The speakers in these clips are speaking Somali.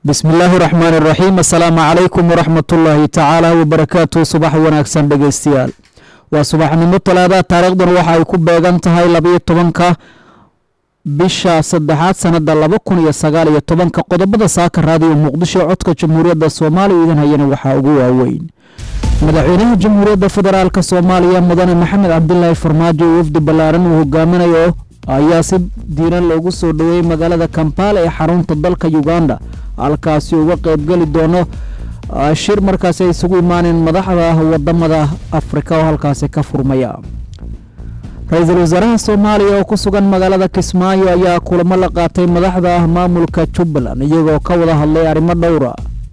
bismi illaahi raxmaani raxiim assalaamu calaykum waraxmatullaahi tacaala wabarakaatu subax wanaagsan dhegeystayaal waa subaxnimo talaada taariikhdan waxa ay ku beegan tahay labayo tobanka bisha saddexaad sanada laba kun iyo sagaal iyo tobanka qodobada saaka raadiyo muqdisho codka jamhuuriyadda soomaaliya idan hayana waxaa ugu waaweyn madaxweynaha jamhuuriyadda federaalk soomaaliya mudane maxamed cabdilaahi farmaajo oo wafdi ballaaran uu hogaaminayo ayaa si diiran loogu soo dhoweeyey magaalada kampala ee xarunta dalka uganda halkaasi uga qeybgeli doono shir markaasi ay isugu imaaneen madaxda wadamada afrika oo halkaasi ka furmaya ra-iisul wasaaraha soomaaliya oo ku sugan magaalada kismaayo ayaa kulamo la qaatay madaxda maamulka jubbaland iyagoo ka wada hadlay arrimo dhowra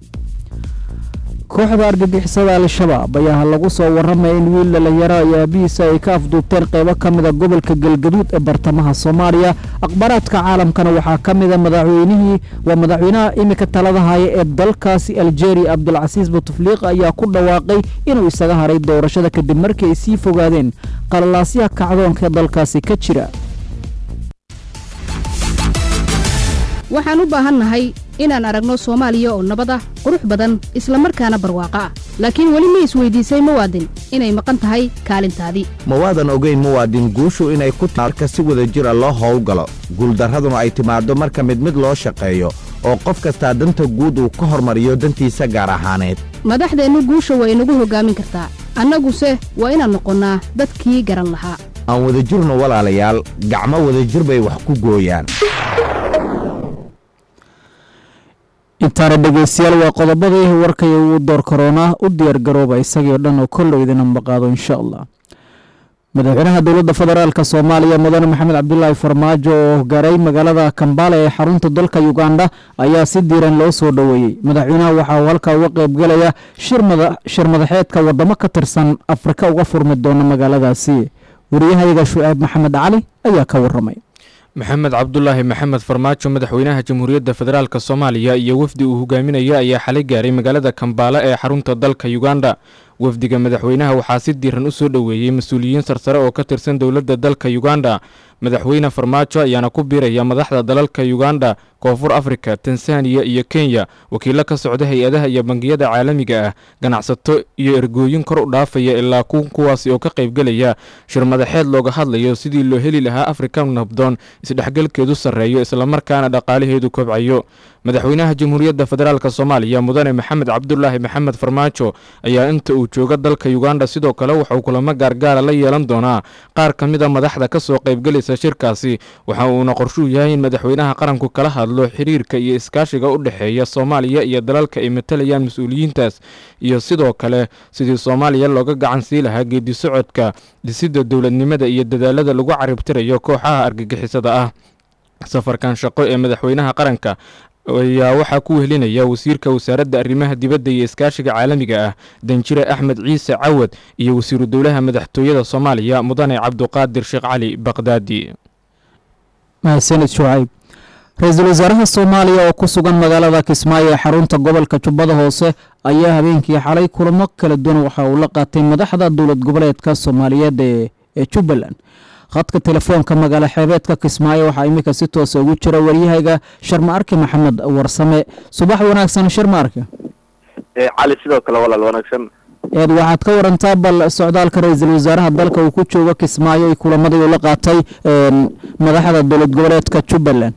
kooxda argagixisada al-shabaab ayaa lagu soo waramaya in wiil dhalinyaro iyo aabihiisa ay ka afduubteen qeybo ka mida gobolka galgaduud ee bartamaha soomaaliya akhbaaraadka caalamkana waxaa ka mida madaxweynihii waa madaxweynaha iminka talada haya ee dalkaasi algeria cabdulcasiis butufliiq ayaa ku dhawaaqay inuu isaga haray doorashada kadib markii ay sii fogaadeen qalalaasyaha kacdoonka ee dalkaasi ka jira waxaan u baahannahay inaan aragno soomaaliya oo nabad ah qurux badan isla markaana barwaaqo ah laakiin weli ma isweydiisay muwaadin inay maqan tahay kaalintaadii ma waadan ogayn muwaadin guushu inay ku marka si wada jira loo howlgalo guuldarraduna ay timaaddo marka mid mid loo shaqeeyo oo qof kastaa danta guud uu ka hormariyo dantiisa gaar ahaaneed madaxdeennu guusha waa inagu hoggaamin kartaa annaguse waa inaan noqonnaa dadkii garan lahaa aan wadajirno walaalayaal gacmo wadajir bay wax ku gooyaan intaana dhegeystayaal waa qodobadii warkaya uu door karoonaa u diyaar garooba isagii o dhan oo kollow idina maqaado insha allah madaxweynaha dowladda federaalk soomaaliya mudane maxamed cabdilaahi farmaajo oo gaaray magaalada kambala ee xarunta dalka uganda ayaa si diiran loo soo dhoweeyey madaxweynaha waxa uu halkaa uga qeybgalaya shir madaxeedka wadamo ka tirsan afrika uga furmi doona magaaladaasi wariyahayaga shu'aab maxamed cali ayaa ka waramay maxamed cabdulaahi maxamed farmaajo madaxweynaha jamhuuriyadda federaalk soomaaliya iyo wafdi uu hogaaminaya ayaa xalay gaaray magaalada kambaala ee xarunta dalka uganda wafdiga madaxweynaha waxaa si diiran u soo dhoweeyey mas-uuliyiin sarsare oo ka tirsan dowladda dalka uganda madaxweyne farmaajo ayaana ku biiraya madaxda dalalka uganda koonfur afrika tanzaniya iyo kenya wakiilo ka socda hay-adaha iyo bangiyada caalamiga ah ganacsato iyo ergooyin kor u dhaafaya ilaa kuwaasi oo ka qaybgelaya shir madaxeed looga hadlayo sidii loo heli lahaa afrika nabdoon isdhexgalkeedu sarreeyo islamarkaana dhaqaalaheedu kobcayo madaxweynaha jamhuuriyadda federaalk soomaaliya mudane maxamed cabdulaahi maxamed farmaajo ayaa inta uu jooga dalka uganda sidoo kale waxauu kulamo gaargaara la yeelan doonaa qaar ka mid a madaxda ka soo qaybgelaysa shirkaasi waxa uuna qorshuu yahay in madaxweynaha qaranku kala hadlo xiriirka iyo iskaashiga u dhexeeya soomaaliya iyo dalalka ay matalayaan mas-uuliyiintaas iyo sidoo kale sidii soomaaliya looga gacan sii lahaa geedi socodka dhisidda dowladnimada iyo dadaalada lagu caribtirayo kooxaha argagixisada ah safarkan shaqo ee madaxweynaha qaranka ayaa waxaa ku wehelinaya wasiirka wasaaradda arrimaha dibadda iyo iskaashiga caalamiga ah danjire axmed ciise cawad iyo wasiiru dowlaha madaxtooyada soomaaliya mudane cabduqaadir sheekh cali baqdaadi mahadsanid shucayb ra-iisul wasaaraha soomaaliya oo ku sugan magaalada kismaayo ee xarunta gobolka jubbada hoose ayaa habeenkii xalay kulamo kala duwan waxa uu la qaatay madaxda dowlad goboleedka soomaaliyeed ee jubbaland khadka telefoonka magaalo xeebeedka kismaayo waxaa iminka si toosa ugu jira waryahayga sharma arki maxamed warsame subax wanaagsan sharma arki cali sidoo kale walaal wanaagsan eed waxaad ka warantaa bal socdaalka ra-iisul wasaaraha dalka uu ku joogo kismaayo iyo kulamadii uu la qaatay madaxda dowlad goboleedka jubbaland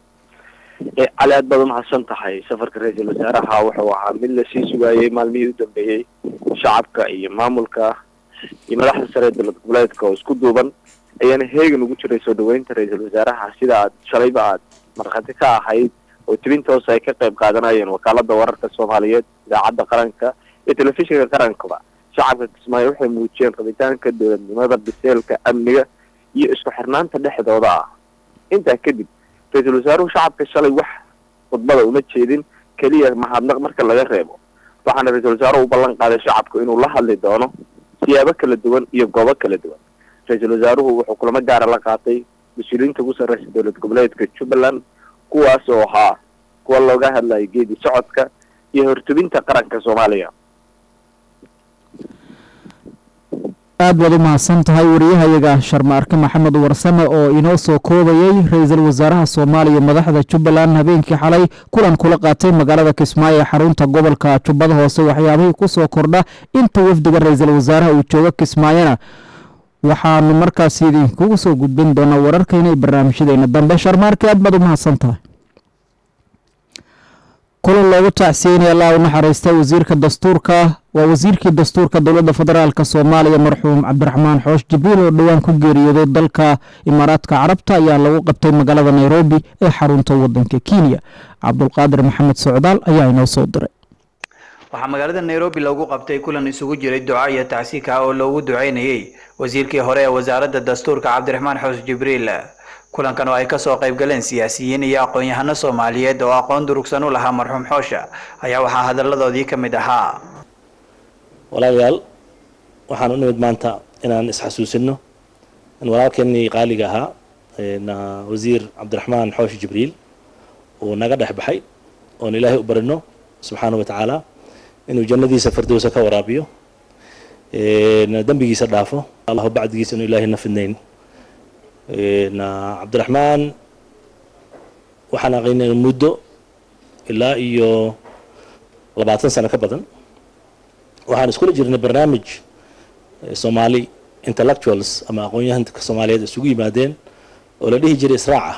cali aad baad umahadsan tahay safarka ra-iisul wasaaraha wuxuu ahaa mid lasii sugaayey maalmihii u dambeeyey shacabka iyo maamulka iyo madaxda sare ee dowlad goboleedka oo isku duuban ayaana heegan ugu jiray soo dhaweynta ra-iisul wasaaraha sida aad shalayba aad markhaati ka ahayd oo tibinta hoose ay ka qayb qaadanayeen wakaalada wararka soomaaliyeed idaacadda qaranka iyo telefishinka qarankaba shacabka kismaayo waxay muujiyeen rabitaanka dowladnimada biseelka amniga iyo isku xirnaanta dhexdooda ah intaa kadib ra-iisul wasaaruhu shacabka shalay wax khudbada uma jeedin keliya mahadnaq marka laga reebo waxaana ra-iisul wasaaruhu u ballan qaaday shacabku inuu la hadli doono siyaabo kala duwan iyo goobo kala duwan ra-iisul wasaaruhu wuxuu kulamo gaara la qaatay mas-uuliyiinta ugu sarreysa dowlad goboleedka jubbaland kuwaas oo ahaa kuwa looga hadlayay geedi socodka iyo hortubinta qaranka soomaaliya aad baad u mahadsan tahay wariyahayaga sharmaarke maxamed warsame oo inoo soo koobayey ra-iisul wasaaraha soomaaliya madaxda jubbaland habeenkii xalay kulan kula qaatay magaalada kismaayo ee xarunta gobolka jubbada hoose waxyaabihii kusoo kordha inta wafdiga ra-iisul wasaaraha uu joogo kismaayona waxaanu markaas idinkugu soo gudbin doonaa wararkayna iyo barnaamijyadeena dambe sharmaarke aad baad u mahadsan tahay kulan loogu tacsiyeynaya allah u naxariista wasiirka dastuurka waa wasiirkii dastuurka dowladda federaalk soomaaliya marxuum cabdiraxmaan xoosh jibriil oo dhowaan ku geeriyooday dalka imaaraadka carabta ayaa lagu qabtay magaalada nairobi ee xarunta wadanka kenya cabdulqaadir maxamed socdaal ayaa inoo soo diray waxaa magaalada nairobi loogu qabtay kulan isugu jiray duca iyo tacsiika oo loogu duceynayey wasiirkii hore ee wasaaradda dastuurka cabdiraxmaan xoosh jibriil kulankan oo ay kasoo qayb galeen siyaasiyiin iyo aqoon-yahano soomaaliyeed oo aqoon durugsan u lahaa marxuum xoosha ayaa waxaa hadalladoodii ka mid ahaa walaalayaal waxaan u nimid maanta inaan isxasuusino in walaalkeenii qaaliga ahaa wasiir cabdiraxmaan xoosh jibriil uu naga dhex baxay oon ilaahay u barino subxaana wa tacaala inuu jannadiisa firdowsa ka waraabiyo dembigiisa dhaafo allahu bacdigiisa inuu ilaahay na fidnayn cabdiraxmaan waxaan aqaynay muddo ilaa iyo labaatan sano ka badan waxaan iskula jirnay barnaamij soomaali intellectuals ama aqoon-yahanka soomaaliyeed isugu yimaadeen oo la dhihi jiray israaca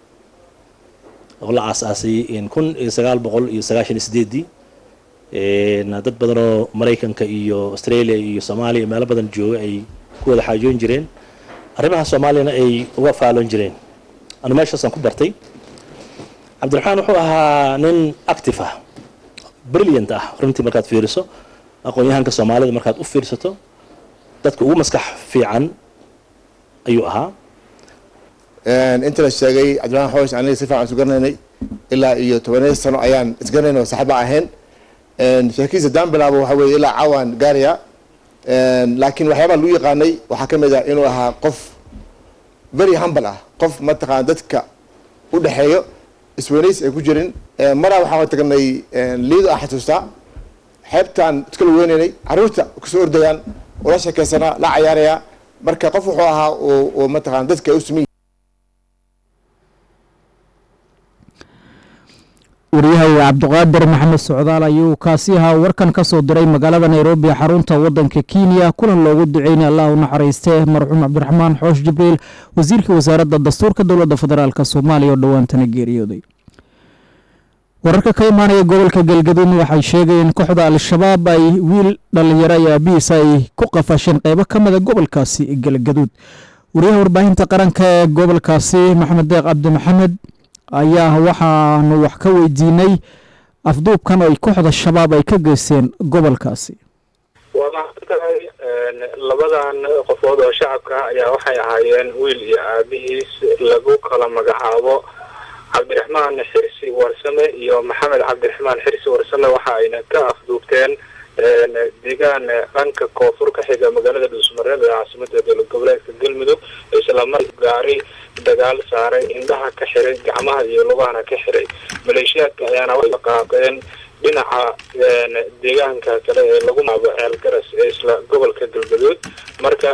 oo la aas-aasay kun iyo sagaal boqol iyo sagaashan iyo sideedii dad badan oo maraykanka iyo australia iyo soomaaliya meelo badan jooga ay ku wada xaajoon jireen arrimaha soomaaliyana ay uga faaloon jireen anu meeshaasaan ku bartay cabdiraxmaan wuxuu ahaa nin active ah brilliant ah runtii markaad fiiriso aqoon-yahanka soomaalida markaad u fiirsato dadka ugu maskax fiican ayuu ahaa inta la sheegay cabdiraxmaan xoosh aniga si fiican isu garanaynay ilaa iyo tobaneed sano ayaan isgaranayn oo saxba ahayn sheekiisa daan bilaabo waxa weye ilaa caawaan gaaraya laakiin waxyaabaa lagu yaqaanay waxaa ka mid ah inuu ahaa qof very humble ah qof mataqaana dadka u dhexeeyo isweynays ay ku jirin maraa waxaan tagnay liido aan xasuustaa xeebtaan iskala weynaynay carruurta kusoo ordayaan ula sheekeysanaa la cayaaraya marka qof wuxuu ahaa oo mataqana dadka ay u sumin waryahay cabdiqaadir maxamed socdaal ayuu kaasi ahaa warkan ka soo diray magaalada nairobi xarunta wadanka kenya kulan loogu duceynay allah u naxariiste marxuum cabdiraxmaan xoosh jibriil wasiirkii wasaaradda dastuurka dowladda federaalk soomaaliya oo dhowaantana geeriyooday wararka ka imaanaya gobolka galgaduud waxay sheegayeen kooxda al-shabaab ay wiil dhalinyaro iyo aabihiis ay ku qafasheen qeybo ka mida gobolkaasi galgaduud wariyaha warbaahinta qaranka ee gobolkaasi maxamed deeq cabdi maxamed ayaa waxaanu wax ka weydiinay afduubkan oo ay kooxda shabaab ay ka geysteen gobolkaasi waa maxadtahay labadan qofood oo shacabka ayaa waxay ahaayeen wiil iyo aabihiis lagu kala magacaabo cabdiraxmaan xirsi warsame iyo maxamed cabdiraxmaan xirsi warsame waxa ayna ka afduubteen deegaan dhanka koonfur ka xiga magaalada dhuusmareed ee caasimada dowlad goboleedka galmudug islamar gaari dagaal saaray indhaha ka xiray gacmaha iyo lugahana ka xiray maleeshiyaadka ayaana waxay qaaqeen dhinaca deegaanka kale ee lagu maabo ceel garas ee isla gobolka galgaduud marka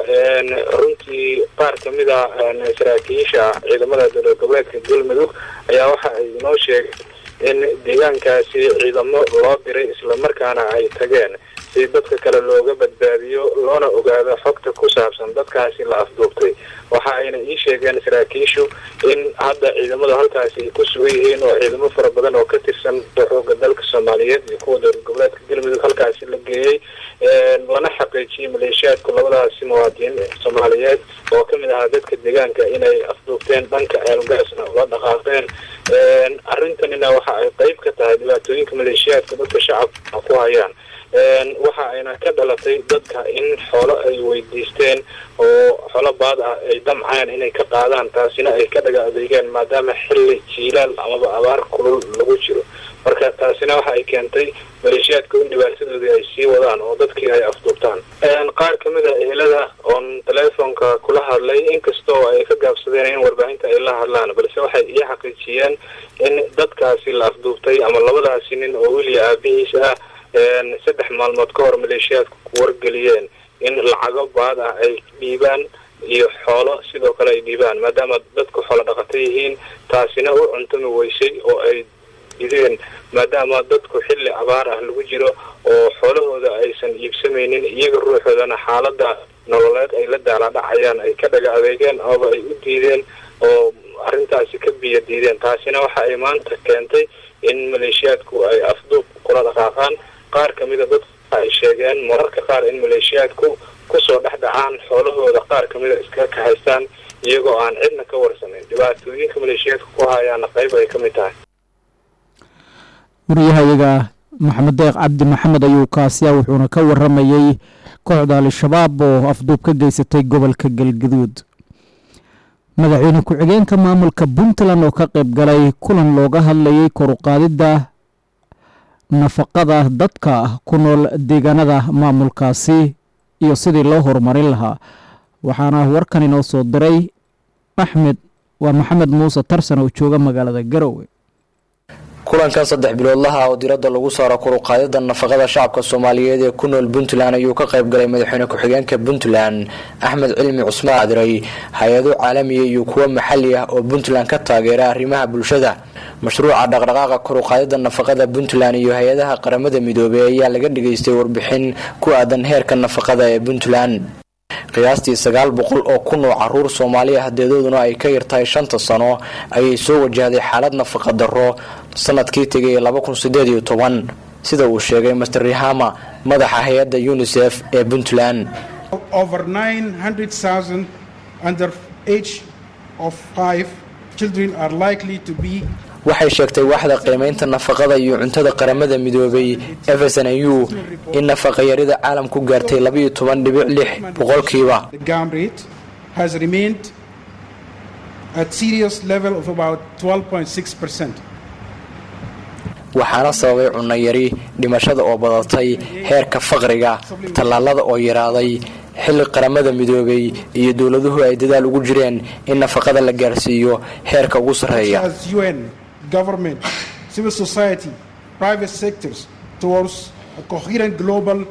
runtii qaar kamid a saraakiisha ciidamada dowlad goboleedka galmudug ayaa waxa ay inoo sheegay in deegaankaasi ciidamo loo diray islamarkaana ay tageen si dadka kale looga badbaadiyo loona ogaado xogta ku saabsan dadkaasi la afduubtay waxa ayna ii sheegeen saraakiishu in hadda ciidamadu halkaasi ay ku sugan yihiin oo ciidamo fara badan oo ka tirsan xooga dalka soomaaliyeed iyo kuwa dowlad goboleedka galmudug halkaasi la geeyey lana xaqiijiyey maleeshiyaadku labadaasi muwaadiniin soomaaliyeed oo kamid ahaa dadka deegaanka inay afduubteen dhanka ceelgaasna ula dhaqaaqeen arrintanina waxa ay qeyb ka tahay dhibaatooyinka maleeshiyaadka dadka shacabka ku hayaan waxa ayna ka dhalatay dadka in xoolo ay weydiisteen oo xolo baad ah ay damceen inay ka qaadaan taasina ay ka dhaga adeegeen maadaama xilli jiilaal amaba abaar kulul lagu jiro marka taasina waxa ay keentay maleeshiyaadka in dhibaatadoodii ay sii wadaan oo dadkii ay afduubtaan qaar kamid a ehelada oon teleefonka kula hadlay inkastoo ay ka gaabsadeen in warbaahinta ay la hadlaan balse waxay ii xaqiijiyeen in dadkaasi la afduubtay ama labadaasi nin oo weliya aabihiis ah saddex maalmood ka hor maleeshiyaadku ku wargeliyeen in lacago baad ah ay dhiibaan iyo xoolo sidoo kale ay dhiibaan maadaama dadku xoolo dhaqato yihiin taasina u cuntami weysay oo ay ideen maadaama dadku xilli abaar ah lagu jiro oo xoolahooda aysan iibsamaynin iyaga ruuxoodana xaalada nololeed ay la daaladhacayaan ay ka dhaga adeegeen ooba ay u diideen oo arrintaasi ka biyo diideen taasina waxa ay maanta keentay in maleeshiyaadku ay afduub kula dhaqaaqaan qaar ka mida dadku ay sheegeen mararka qaar in maleeshiyaadku kusoo dhex dhacaan xoolahooda qaar ka mida iskaga kahaystaan iyagoo aan cidna ka warsanayn dhibaatooyinka maleeshiyaadka ku hayaana qayb ay ka mid tahay waryahayaga maxamed deeq cabdi maxamed ayuu kaasiya wuxuuna ka waramayey kooxda al-shabaab oo afduub ka geysatay gobolka galgaduud madaxweyne ku-xigeenka maamulka puntland oo ka qayb galay kulan looga hadlayay koruqaadidda nafaqada dadka ku nool deegaanada maamulkaasi iyo sidii loo horumarin lahaa waxaana warkan inoo soo diray axmed waa maxamed muuse tarsan oo jooga magaalada garowe kulankan saddex biloodlaha oo diradda lagu saaro koruqaadida nafaqada shacabka soomaaliyeed ee ku nool puntland ayuu ka qayb galay madaxweyne ku-xigeenka puntland axmed cilmi cusmaan adiray hay-ado caalamiya iyo kuwo maxali ah oo puntland ka taageera arrimaha bulshada mashruuca dhaqdhaqaaqa koruqaadida nafaqada puntland iyo hay-adaha qaramada midoobey ayaa laga dhigaystay warbixin ku aadan heerka nafaqada ee puntland qiyaastii sagaal boqol oo kun oo caruur soomaaliya hadeedooduna ay ka yartahay shanta sano ayay soo wajahday xaalad nafaqa darro sanadkii tegay laba kun sideed iyo toban sida uu sheegay master rihama madaxa hay-adda unisef ee puntland over 900,000 under age of five children are likely to be waxay sheegtay waaxda qiimaynta nafaqada iyo cuntada qaramada midoobay fsnu in nafaqayarida caalamku gaartay labaiyo toban dhibic lix boqolkiiba the gum rate has remained at serious level of about 12.6 percent waxaana sababay cunno yari dhimashada oo badatay heerka faqriga tallaalada oo yaraaday xilli qaramada midoobay iyo dowladuhu ay dadaal ugu jireen in nafaqada la gaarsiiyo heerka ugu sarreeya as UN, government, civil society, private sectors towards a coherent global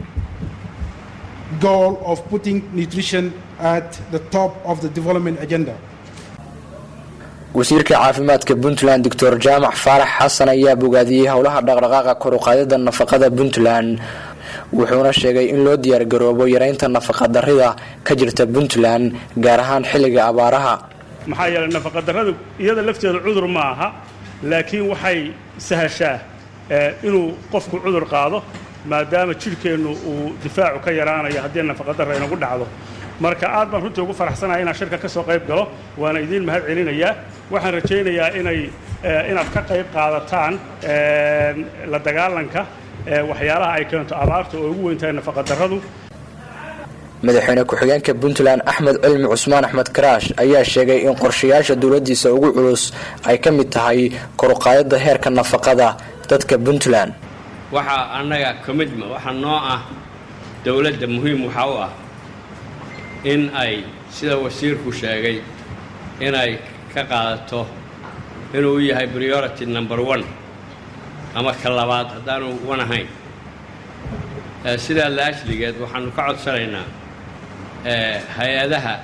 goal of putting nutrition at the top of the development agenda. wasiirka caafimaadka puntland doctor jaamac faarax xasan ayaa bogaadiyey howlaha dhaqdhaqaaqa koruqaadida nafaqada puntland wuxuuna sheegay in loo diyaargaroobo yareynta nafaqadarrida ka jirta puntland gaar ahaan xilliga abaaraha maxaa yeelay nafaqadarradu iyada lafteeda cudur ma aha laakiin waxay sahashaa inuu qofku cudur qaado maadaama jidhkeennu uu difaacu ka yaraanayo haddii nafaqadarra inagu dhacdo marka aad baan runtii ugu faraxsanahay inaan shirka ka soo qayb galo waana idiin mahad celinayaa waxaan rajaynayaa inay inaad ka qayb qaadataan la dagaalanka waxyaalaha ay keento abaarta oo ugu weyn tahay nafaqadarradu madaxweyne ku-xigeenka puntland axmed cilmi cusmaan axmed karaash ayaa sheegay in qorshayaasha dowladiisa ugu culus ay ka mid tahay koruqaadida heerka nafaqada dadka puntland waxaa annaga commitment waxaa noo ah dowladda muhiim waxaa u ah in ay sida wasiirku sheegay inay ka qaadato inuu u yahay priority number one ama ka labaad haddaanu wan ahayn sidaa la ashligeed waxaanu ka codsanaynaa hay-adaha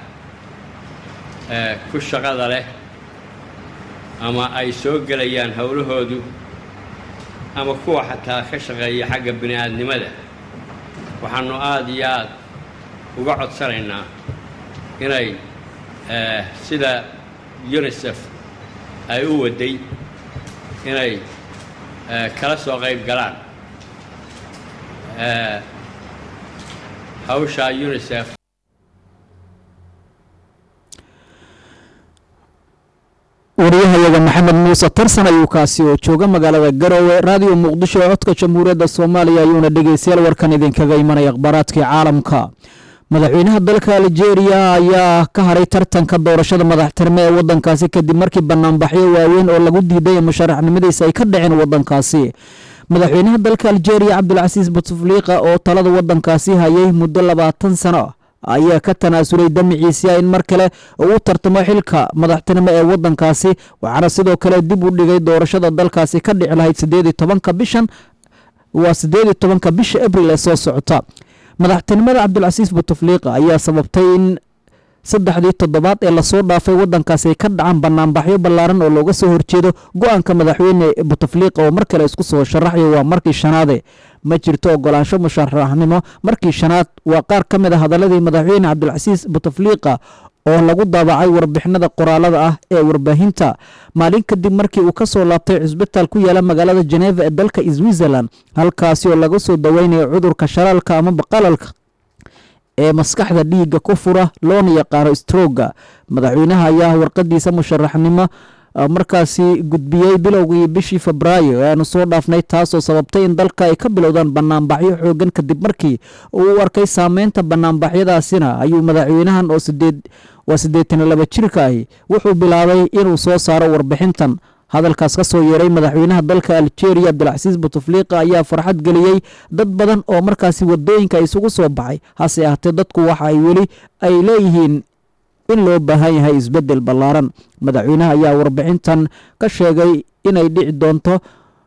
ku shaqada leh ama ay soo gelayaan howlahoodu ama kuwa xataa ka shaqeeya xagga bini aadnimada waxaanu aada iyo aad uga codsanaynaa inay sida unisef ay u waday inay kala soo qayb galaan hawsha unisef wariyahayaga maxamed muuse tarsan ayuu kaasi oo jooga magaalada garowe raadiyo muqdisho ee codka jamhuuriyadda soomaaliya ayuuna dhegeystayaal warkan idinkaga imanaya akhbaaraadkii caalamka madaxweynaha dalka aljeeriya ayaa ka haray tartanka doorashada madaxtirme ee wadankaasi kadib markii banaanbaxyo waaweyn oo lagu diiday musharaxnimadiisa ay ka dhaceen wadankaasi madaxweynaha dalka aljeeriya cabdulcasiis butufliiqa oo talada wadankaasi hayay muddo labaatan sano ayaa ka tanaasulay damiciisa in mar kale uu tartamo xilka madaxtinimo ee wadankaasi waxaana sidoo kale dib u dhigay doorashada dalkaasi ka dhici lahayd sideed tobanka bishan waa sideed tobanka bisha abril ee soo socota madaxtinimada cabdilcasiis butufliiqa ayaa sababtay in saddexdii toddobaad ee lasoo dhaafay waddankaasi ay ka dhacaan banaanbaxyo ballaaran oo looga soo horjeedo go-aanka madaxweyne butufliiqa oo mar kale isku soo sharaxayo waa markii shanaade ma jirto ogolaansho musharaxnimo markii shanaad waa qaar ka mid a hadaladii madaxweyne cabdilcasiis butufliiqa oo lagu daabacay warbixinada qoraalada ah ee warbaahinta maalin kadib markii uu ka soo laabtay cisbitaal ku yaala magaalada jeneva ee dalka switzerland halkaasi oo laga soo daweynayo cudurka shalaalka ama baqalalka ee maskaxda dhiigga ku fura loona yaqaano strooga madaxweynaha ayaa warqadiisa musharaxnimo markaasi gudbiyey bilowgii bishii febraayo ee aanu soo dhaafnay taasoo sababtay in dalka ay ka bilowdaan banaanbaxyo xoogan kadib markii uu u arkay saameynta banaanbaxyadaasina ayuu madaxweynahan oo sideed waa siddeetan iyo laba jirka ahi wuxuu bilaabay inuu soo saaro warbixintan hadalkaas ka soo yeeray madaxweynaha dalka algeria abdilcasiis butufliiqa ayaa farxad geliyey dad badan oo markaasi wadooyinka isugu soo baxay hase ahaatee dadku waxa ay weli ay leeyihiin in loo baahan yahay isbeddel ballaaran madaxweynaha ayaa warbixintan ka sheegay inay dhici doonto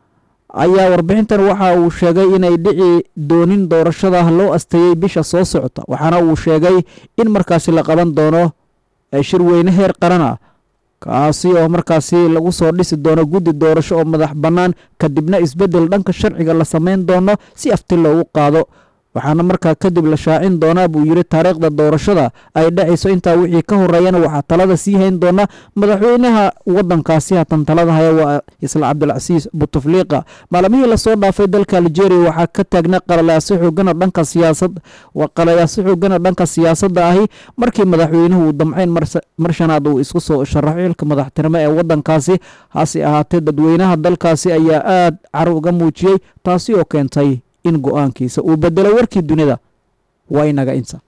ayaa warbixintan waxa uu sheegay inay dhici doonin doorashada loo asteeyey bisha soo socota waxaana uu sheegay in markaasi la qaban doono shirweyne heer qaran ah kaasi oo markaasi lagu soo dhisi doono guddi doorasho oo madax bannaan kadibna isbeddel dhanka sharciga la samayn doono si afti loogu qaado waxaana markaa kadib la shaacin doonaa buu yidhi taariikhda doorashada ay dhacayso intaa wixii ka horeeyana waxaa talada sii hayn doona madaxweynaha wadankaasi hatan talada haya waa isla cabdilcasiis butufliiqa maalmihii lasoo dhaafay dalka algeria waxaa ka taagnaa qalalayaasyo xoogana dhanka siyaasad qalalayaasyo xoogana dhanka siyaasadda ahi markii madaxweynuhu uu damceyn mar shanaad uu isku soo sharaxo xilka madaxtinimo ee wadankaasi hase ahaatee dadweynaha dalkaasi ayaa aad car uga muujiyey taasi oo keentay in go-aankiisa uu bedelo warkii dunida waa inaga inta